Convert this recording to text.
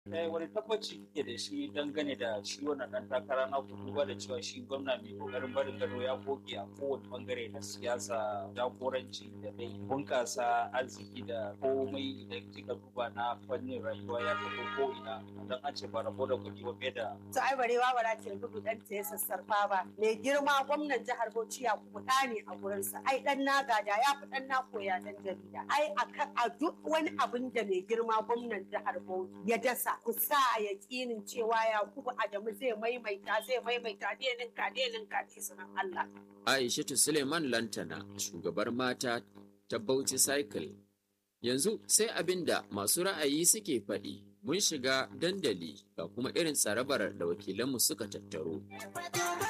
Eh, wani tabbaci ke da shi dangane da shi wannan ɗan takara na duba da cewa shi gwamna mai kokarin barin gado ya goge a kowane bangare na siyasa jagoranci da dai bunƙasa arziki da komai idan kika duba na fannin rayuwa ya tafi ko ina don an ce ba rabo da kuɗi ba fiye da ta ai barewa ba za ta gudu dan ta ya sassarfa ba mai girma gwamnan jihar Bauchi ya kuɗa ne a gurinsa ai dan na gada ya fi dan na koya dan jarida ai a duk wani abin da mai girma gwamnan jihar Bauchi ya dasa ku sa a yaƙinin cewa Yakubu Adamu zai maimaita zai maimaita denin ka denin ka sunan Allah Aishatu Suleiman Lantana shugabar mata ta Bauchi Cycle yanzu sai abin da masu ra'ayi suke faɗi mun shiga dandali ga kuma irin tsarabar da wakilanmu suka tattaro.